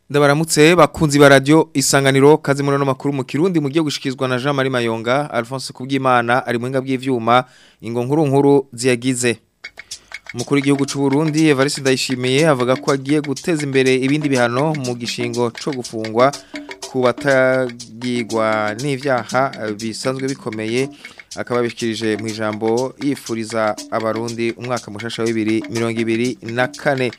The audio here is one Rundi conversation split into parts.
Ndabaramutse bakunzi ba radio isanganiro kazi muno makuru mu Kirundi mugiye gushikizwa na Jean Marie Mayonga Alphonse Kubwimana ari muhinga bw'ivyuma ingo nkuru nkuru ziyagize Umukuru w'igihugu c'u Burundi Evariste Ndayishimiye avuga ko agiye guteza imbere ibindi bihano mu gishingo co gufungwa ku batagirwa n'ivyaha bisanzwe bikomeye akaba bishikirije mu ijambo yifuriza abarundi umwaka mushasha wa 2024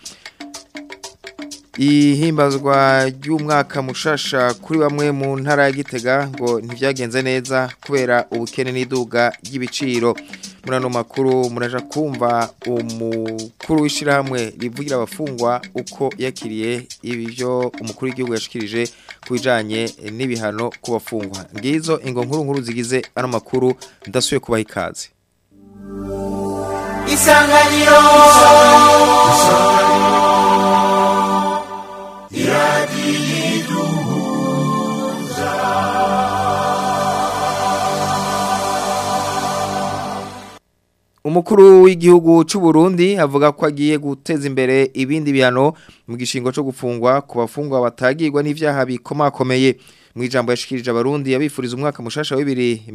ihimbazwa ry'umwaka mushasha kuri bamwe mu ntara ya Gitega ngo ntivyagenze neza kubera ubukene n'iduga ry'ibiciro muri ano makuru muraja kumva umukuru w'ishirahamwe rivugira abafungwa uko yakiriye ibyo umukuru w'igihugu yashikirije ku bijanye n'ibihano ku bafungwa ngizo ingo nkuru nkuru zigize ano makuru ndasuye kubaha ikaze isanganiro Umukuru w'igihugu c'u Burundi avuga ko agiye guteza imbere ibindi bihano mu gishingo cyo gufungwa ku bafungwa batagirwa n'ivyaha bikomakomeye mu ijambo yashikirije abarundi yabifuriza umwaka mushasha wa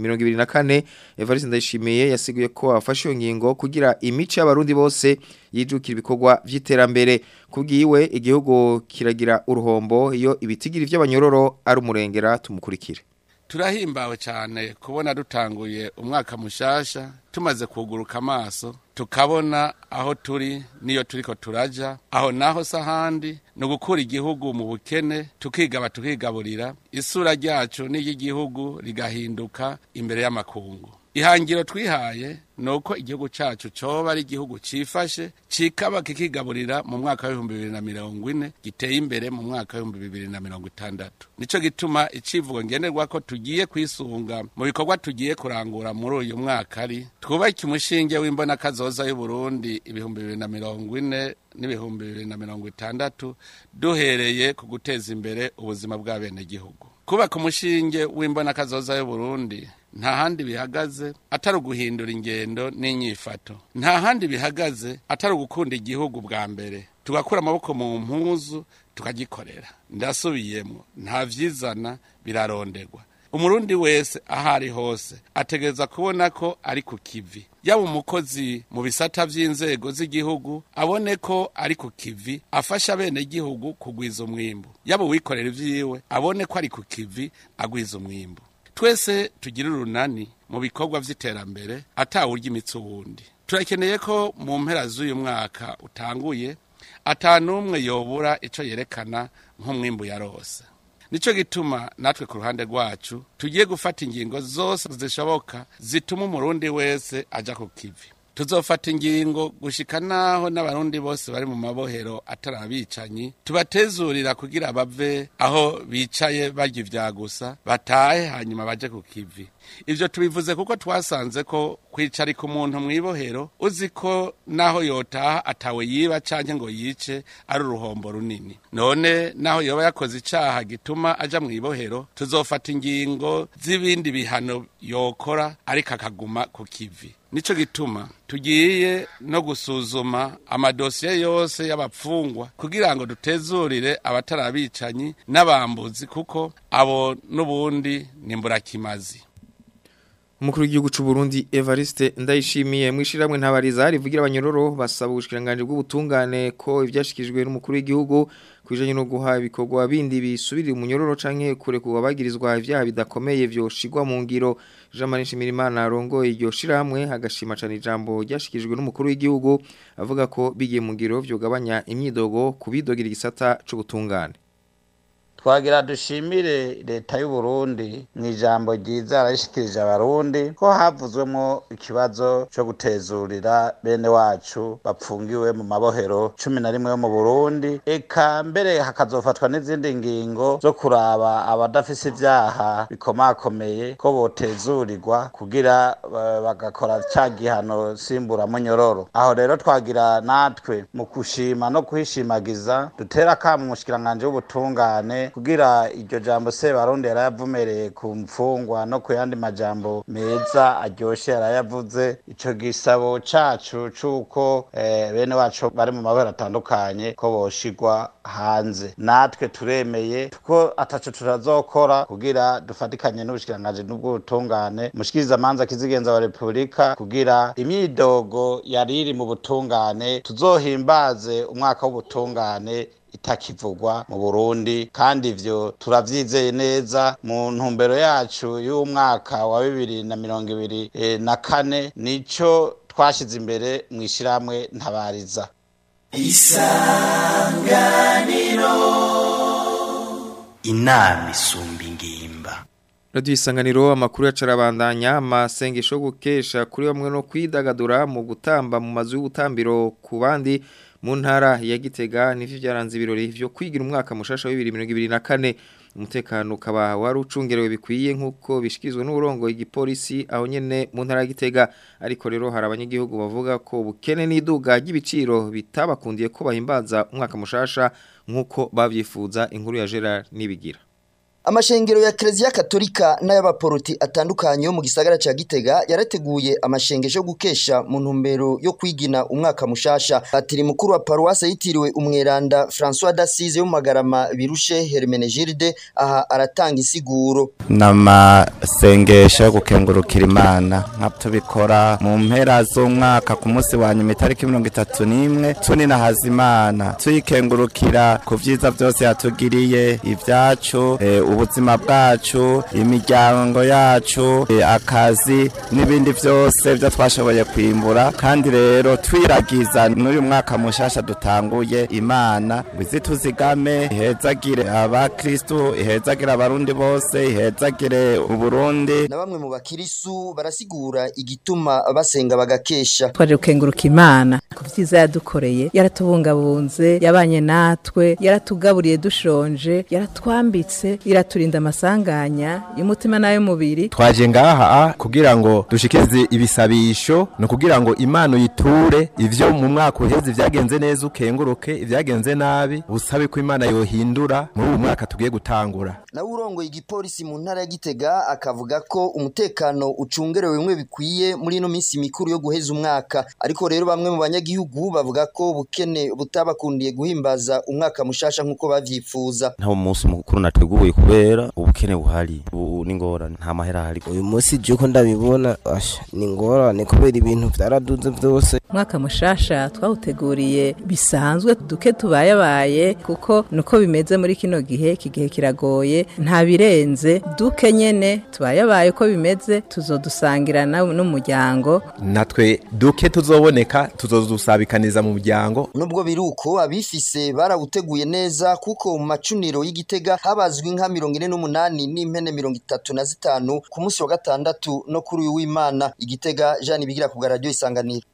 2024 Evariste Ndayishimiye yasiguye ko afashe iyo ngingo kugira imico y'abarundi bose yijukira ibikorwa vy'iterambere kubwiwe igihugu kiragira uruhombo iyo ibitigiri vy'abanyororo ari umurengera tumukurikire turahimbawe cyane kubona dutanguye umwaka mushasha tumaze kuguruka amaso tukabona aho turi niyo turiko turaja aho naho sahandi ni ugukura igihugu mu bukene tukigaba tukigaburira isura ryacu n'iry'igihugu rigahinduka imbere y'amakungu ihangiro twihaye ni uko igihugu cyacu cyoba ari igihugu cyifashe kikaba kikigaburira mu mwaka w'ibihumbi bibiri na mirongo ine giteye imbere mu mwaka w'ibihumbi bibiri na mirongo itandatu nicyo gituma icivugo ngenerwa ko tugiye kwisunga mu bikorwa tugiye kurangura muri uyu mwaka ari twubake umushinge w'imbona kazoza y'uburundi ibihumbi bibiri na mirongo ine n'ibihumbi bibiri na mirongo itandatu duhereye ku guteza imbere ubuzima bw'abenegihugu kubaka umushinge w'imbona kazoza y'uburundi nta handi bihagaze atari uguhindura ingendo n'inyifato nta handi bihagaze atari ugukunda igihugu bwa mbere tugakura amaboko mu mpuzu tukagikorera ndasubiyemo nta vyizana birarondegwa umurundi wese aho ari hose ategereza kubona ko ari ku kivi yaba umukozi mu bisata vy'inzego z'igihugu abone ko ari ku kivi afasha abenegihugu kugwiza umwimbu yaba uwikorera ivyiwe abone ko ari ku kivi agwiza umwimbu twese tugira urunani mu bikorwa vy'iterambere atawurya imitsi uwundi turakeneye ko mu mpera z'uyu mwaka utanguye atanumwe yobura ico yerekana nk'umwimbu yarose nico gituma natwe ku ruhande rwacu tugiye gufata ingingo zose zishoboka zituma umurundi wese aja ku kivi tuzofata ingingo gushika naho n'abarundi bose bari mu mabohero atari abicanyi tubatezurira kugira bave aho bicaye barya ivya gusa batahe hanyuma baje ku kivi ivyo tubivuze kuko twasanze ko kwicarika umuntu mw'ibohero uzi ko naho yotaha atawe yiba canke ngo yice ari uruhombo runini none naho yoba yakoze icaha gituma aja mw'ibohero tuzofata ingingo z'ibindi bihano yokora ariko akaguma ku kivi nico gituma tugiye no gusuzuma amadosiye yose y'abapfungwa kugira ngo dutezurire abatari abicanyi n'abambuzi kuko abo n'ubundi ni mburakimazi Umukuru w'igihugu c'u Burundi Evariste Ndayishimiye mwishiramwe ntabariza rivugira abanyororo basaba ubushikiranganje bw'ubutungane ko ivyashikijwe n'umukuru w'igihugu kwijanye no guha ibikorwa bindi bisubirira umunyororo canke kure kuba bagirizwa ivyaha bidakomeye vyoshigwa mu ngiro Jean Marie Shimirimana arongoye iryo shirahamwe agashima cane ijambo ryashikijwe n'umukuru w'igihugu avuga ko bigiye mu ngiro vyogabanya imyidogo kubidogira igisata c'ubutungane twagira dushimire leta y'u Burundi mu ijambo ryiza yarashikirije abarundi ko havuzwemo ikibazo cyo gutezurira bene wacu bapfungiwe mu mabohero cumi na rimwe yo mu Burundi eka mbere hakazofatwa n'izindi ngingo zo kuraba abadafise ivyaha bikomakomeye ko botezurirwa kugira uh, bagakora ca gihano simbura munyororo aho rero twagira natwe mu kushima no kuhishimagiza dutera akamu umushikiranganje w'ubutungane kugira iryo jambo sebarundi yarayavumereye ku mfungwa no ku yandi majambo meza aryoshe yarayavuze ico gisabo cacu c'uko eh, bene wacu bari mu mabara atandukanye ko boshigwa hanze natwe turemeye ko ataco turazokora kugira dufatikanye n'ubushikiranganji n'ubw'ubutungane mushikiriza manza kizigenza wa repubulika kugira imyidogo yari iri mu butungane tuzohimbaze umwaka w'ubutungane itakivugwa mu Burundi kandi ivyo turavyizeye neza mu ntumbero yacu y'umwaka wa bibiri na mirongo ibiri eh, na kane nico twashize imbere mu ishyirahamwe ntabariza inama isumba ingimba Radio Isanganiro amakuru yacarabandanya amasengesho yo gukesha kuri bamwe no kwidagadura mu gutamba mu mazu y'ubutambiro ku bandi mu ntara ya Gitega nivyo byaranze ibirori vyo kwigira umwaka mushasha wa 2024 umutekano ukaba wari ucungerewe bikwiye nkuko bishikizwe n'uburongo igipolisi aho nyene mu ntara ya Gitega ariko rero hari abanyagihugu bavuga ko bukene n'iduga ry'ibiciro bitabakundiye ko bahimbaza umwaka mushasha nkuko bavyifuza inkuru ya Gerard nibigira Amashengero ya Eklezia Katolika n'ay'abaporoti atandukanye yo mu gisagara ca Gitega yarateguye amashengesho yo gukesha mu ntumbero yo kwigina umwaka mushasha. Patiri mukuru wa paruwase yitiriwe umweranda François d'Assise yo mu Magarama birushe Hermenegilde aha aratanga isiguro. n'amasengesho yo gukengurukira imana nka tubikora mu mpera z'umwaka ku munsi wa nyuma itariki mirongo itatu n'imwe tuninahaza imana tuyikengurukira ku vyiza vyose yatugiriye ivyacu eh, ubuzima bwacu imiryango yacu eh, akazi n'ibindi vyose vyo twashoboye kwimbura kandi rero twiragiza n'uyu mwaka mushasha dutanguye imana ngo izituzigame ihezagire abakristu ihezagire abarundi bose ihezagire uburundi Na bamwe mu bakirisu barasigura igituma basenga bagakesha. twaje gukenguruka imana ku byiza yadukoreye yaratubungabunze yabanye natwe yaratugaburiye dushonje yaratwambitse iraturinda amasanganya y'umutima n'ay'umubiri twaje ngaha kugira ngo dushikirize ibisabisho no kugira ngo imana uyiture ivyo mu mwaka uheze vyagenze neza ukenguruke ivyagenze nabi usabe ko imana yohindura muri uyu mwaka tugiye gutangura nawe urongoye igipolisi mu ntara ya Gitega akavuga ko umutekano ucungerewe bimwe bikwiye muri ino minsi mikuru yo guheza umwaka ariko rero bamwe mu banyagihugu bavuga ko ubukene butabakundiye guhimbaza umwaka mushasha nk'uko bavyifuza nta munsi mukuru nateguye kubera ubukene buhari ubu ni ngorane nta mahera ahari uyu munsi juko ndabibona asha ni ngorane kubera ibintu vyaraduze vyose umwaka mushasha twawuteguriye bisanzwe duke tubayabaye kuko nuko bimeze muri kino gihe iki gihe kiragoye nta birenze duke nyene tubayabaye uko bimeze tuzodusangira na- n'umuryango natwe duke tuzoboneka tuzodusabikaniza mu muryango nubwo biruko abifise barawuteguye neza kuko mu macuniro y'igitega habazwe inka mirongo ine n'umunani n'impene mirongo itatu na zitanu ku munsi wa gatandatu no kuri uyu w'imana igitega jean bigira ku bwa radiyo isanganiro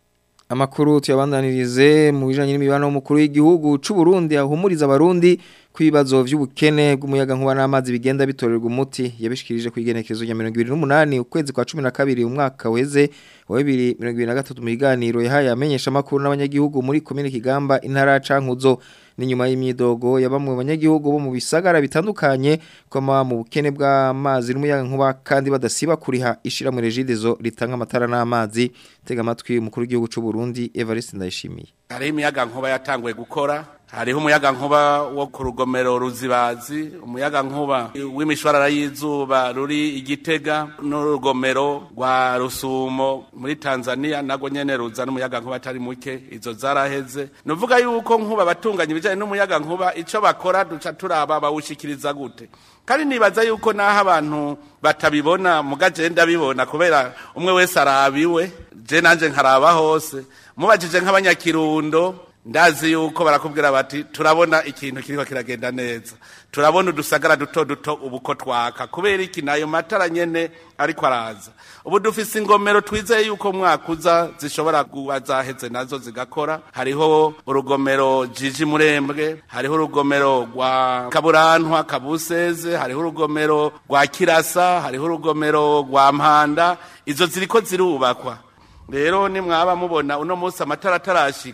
Amakuru tuyabandanirize mu bijanye n'imibano y'umukuru w'igihugu c'u Burundi ahumuriza abarundi kwibazo vy'ubukene bw'umuyaga nkuba n'amazi bigenda bitorerwa umuti yabishikirije kwigenekezo ya 2028 ukwezi kwa 12 umwaka weze wa 2023 mu biganiro yahaye amenyesha makuru n'abanyagihugu muri komine Kigamba intara ya Cankuzo n'inyuma y'imyidogo ya bamwe mu banyagihugu bo mu bisagara bitandukanye koma mu bukene bw'amazi n'umuyaga nkuba kandi badasiba kuriha ishira mu regidezo ritanga amatara n'amazi tega amatwi umukuru w'igihugu c'u Burundi Evariste Ndayishimiye hariho imiyaga nkuba yatanguye gukora hariho umuyaga nkuba wo ku rugomero ruzibazi umuyaga nkuba w'imishwarara y'izuba ruri igitega n'urugomero rwa rusumo muri tanzania nago nyene ruzana umuyaga nkuba atari muke izo zaraheze nuvuga yuko nkuba abatunganya ibijanye n'umuyaga nkuba ico bakora duca turaba bawushikiriza gute kandi nibaza yuko naho abantu batabibona mugaje ndabibona kubera umwe wese arabiwe je nanje nkaraba hose mubajije nk'abanyakirundo ndazi yuko barakubwira bati turabona ikintu kiriko kiragenda neza turabona udusagara duto duto ubu ko twaka kubera iki nayo matara nyene ariko araza ubu dufise ingomero twizeye yuko mwaka uza zishobora kuba zaheze nazo zigakora hariho urugomero jiji murembwe hariho urugomero rwa kaburantwa kabuseze hariho urugomero rwa kirasa hariho urugomero rwa mpanda izo ziriko zirubakwa rero nimwaba mubona uno munsi amatara atarashika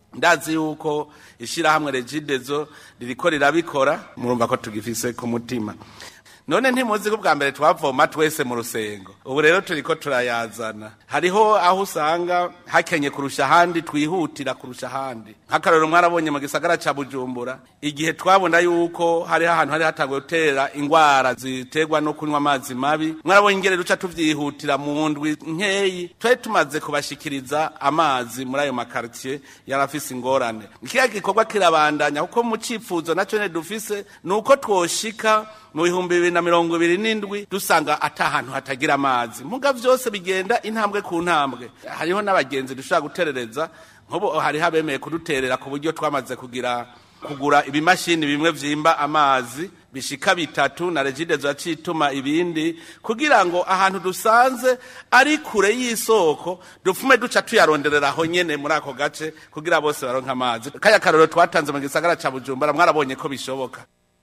ndazi yuko ishyirahamwe regidezo ririko rirabikora murumva ko tugifise ku mutima none ntimuzi ko bwa mbere twavoma twese mu rusengo ubu rero turiko turayazana hariho aho usanga hakenye kurusha ahandi twihutira kurusha ahandi nk'akarorero mwarabonye mu gisagara ca bujumbura igihe twabona yuko hariho ahantu hari hatanguye gutera ingwara ziterwa no kunywa amazi mabi mwarabonye ingere duca tuvyihutira mu ndwi nkeyi twari tumaze kubashikiriza amazi muri ayo makartier yari afise ingorane ikiya gikorwa kirabandanya kuko mu cifuzo naco ne dufise ni uko twoshika mu bihumbi bibiri na mirongo ibiri n'indwi dusanga ata hantu hatagira amazi muga vyose bigenda intambwe ku ntambwe hariho n'abagenzi dushobora guterereza nk'ubu hariho abemeye kuduterera ku buryo twamaze kugira kugura ibimashini bimwe vyimba amazi bishika bitatu na regidezo yacituma ibindi kugira ngo ahantu dusanze ari kure y'isoko dufume duca tuyaronderera aho nyene muri ako gace kugira bose baronke amazi kaya karorero twatanze mu gisagara ca bujumbura mwarabonye ko bishoboka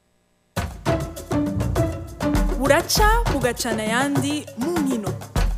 buraca bugacana ayandi mu nkino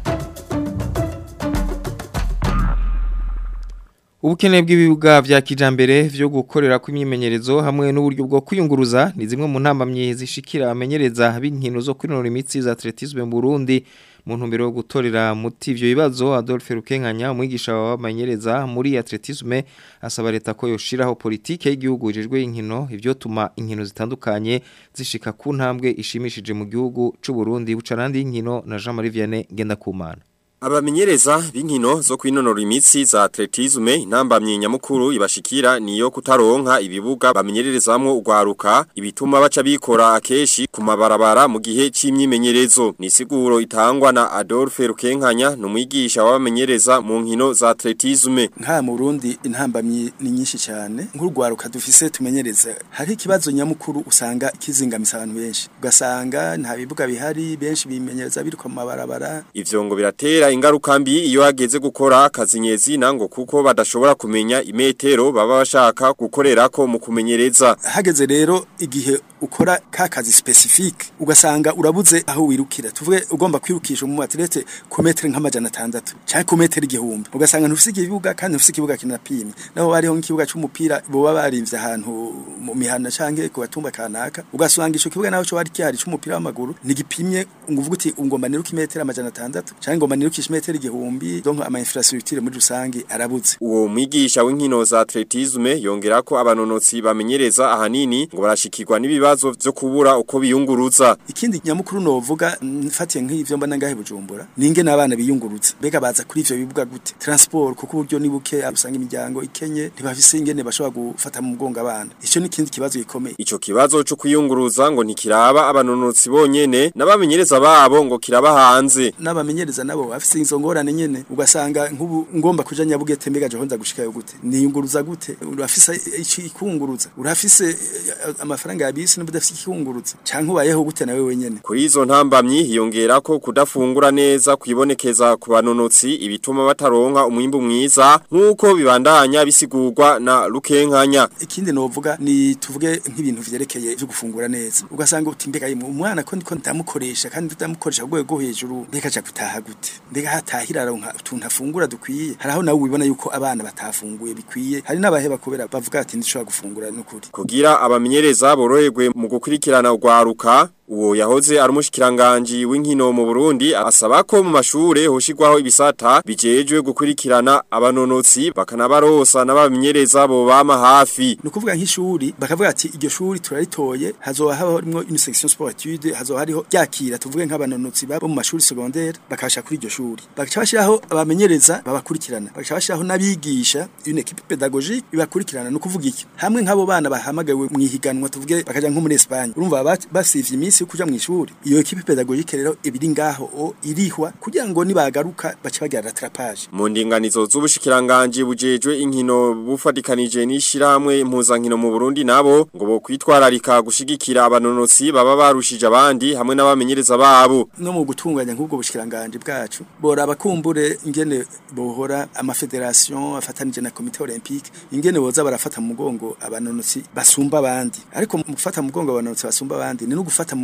Ubukene bw'ibibuga vya kijambere vyo gukorera kw'imyimenyerezo hamwe n'uburyo bwo kwiyunguruza ni zimwe mu ntambamye zishikira abamenyereza b'inkino zo kwinonora imitsi za atletisme mu Burundi mu ntumbero yo gutorera muti ivyo bibazo Adolphe Rukenkanya umwigisha w'abamenyereza muri atletisme asaba leta ko yoshiraho politike y'igihugu ijejwe inkino ivyo tuma inkino zitandukanye zishika ku ntambwe ishimishije mu gihugu c'u Burundi bucarandi y'inkino na Jean Marie Vianney Ngendakumana Abamenyereza b'inkino zo kwinonora imitsi za atletisme intambamye nyamukuru ibashikira niyo kutaronka ibibuga bamenyererezamwo ugwaruka ibituma baca bikora akeshi ku mabarabara mu gihe c'imyimenyerezo ni siguro itangwa na Adolphe Rukenkanya numwigisha w'abamenyereza mu nkino za atletisme nka mu Burundi intambamye ni nyinshi cyane nk'urwaruka dufise tumenyereza hari ikibazo nyamukuru usanga kizingamisa abantu benshi ugasanga nta bibuga bihari benshi bimenyereza biruka mu mabarabara ivyo ngo biratera ingaruka mbi iyo hageze gukora akazi nyezina ngo kuko badashobora kumenya imetero baba bashaka gukorerako mu kumenyereza hageze rero igihe ukora ka kazi specifique ugasanga urabuze aho wirukira tuvuge ugomba kwirukisha mu atlete ku metero nk'amajana 6 cyangwa ku metero igihumbi ugasanga ntufise ikibuga kandi ntufise ikibuga kinapimye naho bariho nk'ikibuga cy'umupira boba barimvye ahantu mu mihana canke ku batumba kanaka ugasanga ico kibuga naho cyo bari kihari cy'umupira w'amaguru nigipimye ngo uvuga uti ngomba niruka imetero amajana 6 cyangwa ngomba niruka metero igihumbi donc ama infrastructure muri rusange arabuze uwo mwigisha w'inkino za atletisme yongera ko abanonotsi bamenyereza ahanini ngo barashikirwa n'ibibazo byo kubura uko biyunguruza ikindi nyamukuru novuga mfatiye nk'ivyo mbona ngahe bujumbura ninge nabana biyunguruza bega baza kuri ivyo bibuga gute transport kuko uburyo ni buke usanga imiryango ikenye ntibafise ingene bashobora gufata mu mugongo abana ico ni ikindi kibazo gikomeye ico kibazo cyo kwiyunguruza ngo ntikiraba abanonotsi bonyene n'abamenyereza babo ngo kiraba hanze n'abamenyereza nabo bafise izo ngorane nyene ugasanga nk'ubu ngomba kuja nyabugete mbega je honza gushikayo gute niyunguruza gute urafise ikunguruza urafise amafaranga ya bisi n'ubudafise ikunguruza canke ubayeho gute nawe wenyene kuri izo ntambamyi hiyongera ko kudafungura neza kwibonekeza ku banonotsi ibituma bataronka umwimbu mwiza nk'uko bibandanya bisigurwa na Rukenkanya ikindi novuga ni tuvuge nk'ibintu vyerekeye byo gufungura neza ugasanga uti mbega yimwe umwana ko ndiko ndamukoresha kandi ndamukoresha ku rwego hejuru mbega aca gutaha gute mbega hatahira aronka utuntu afungura dukwiye haraho nawe ubibona yuko abana batafunguye bikwiye hari n'abaheba kubera bavuga ati ndishobora gufungura n'ukuri kugira abamenyereza boroherwe mu gukurikirana ugwaruka uwo yahoze ari umushikiranganje w'inkino mu Burundi asaba ko mu mashure hoshigwaho ibisata bijejwe gukurikirana abanonotsi bakanabarosa n'abamenyereza bo bama hafi nukuvuga nk'ishuri bakavuga ati iryo shuri turaritoye hazoba harimo une section sport étude hazoba hariho yakira tuvuge nk'abanonotsi babo mu mashuri secondaire bakasha kuri iryo shuri bakaca bashiraho abamenyereza babakurikirana bakaca bashiraho n'abigisha une équipe pédagogique ibakurikirana nukuvuga iki hamwe nk'abo bana bahamagawe mu ihiganwa tuvuge bakaja nko muri Espagne urumva basivye iminsi yo kuja mu ishuri iyo equipe pédagogique rero ibiri ngaho o irihwa kugira ngo nibagaruka bace bagira rattrapage mu ndinganizo z'ubushikiranganje bujejwe inkino bufadikanije n'ishirahamwe impuzankino mu Burundi nabo ngo bo kwitwararika gushigikira abanonotsi baba barushije abandi hamwe n'abamenyereza babo no mu gutunganya nk'ubwo bushikiranganje bwacu bora abakumbure ingene bohora amafederation afatanije na komite olympique ingene boza barafata mu mugongo abanonotsi basumba abandi ariko mu gufata mu mugongo abanonotsi basumba abandi ni no gufata mu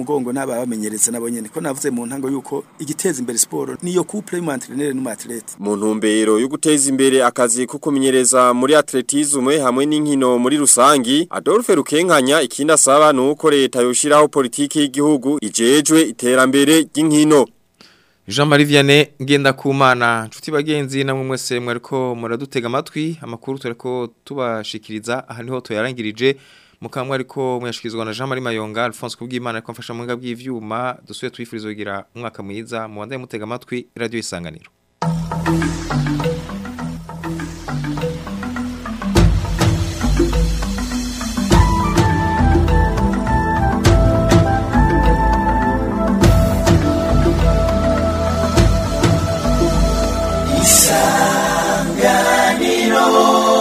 mugongo n'aba bamenyereza nabo nyene ko navuze mu ntango yuko igiteza imbere sport niyo couple y'umu entraîneur n'umu athlete mu ntumbero yo guteza imbere akazi ko kumenyereza muri atletisme hamwe n'inkino muri rusangi Adolphe Rukenkanya ikindi asaba nuko leta yoshiraho politiki y'igihugu ijejwe iterambere ry'inkino Jean Marie Vianney ngenda kumana nshuti bagenzi namwe mwese mwariko muradutega amatwi amakuru tureko tubashikiriza aha niho toyarangirije mukamwe ariko muyashikirizwa na Jean Marie Mayonga Alphonse kubw'Imana ariko mfasha mu ngabwi bw'ivyuma dusuye twifurizo kugira umwaka mwiza mu bandaye mutega amatwi radio isanganiro isanganiro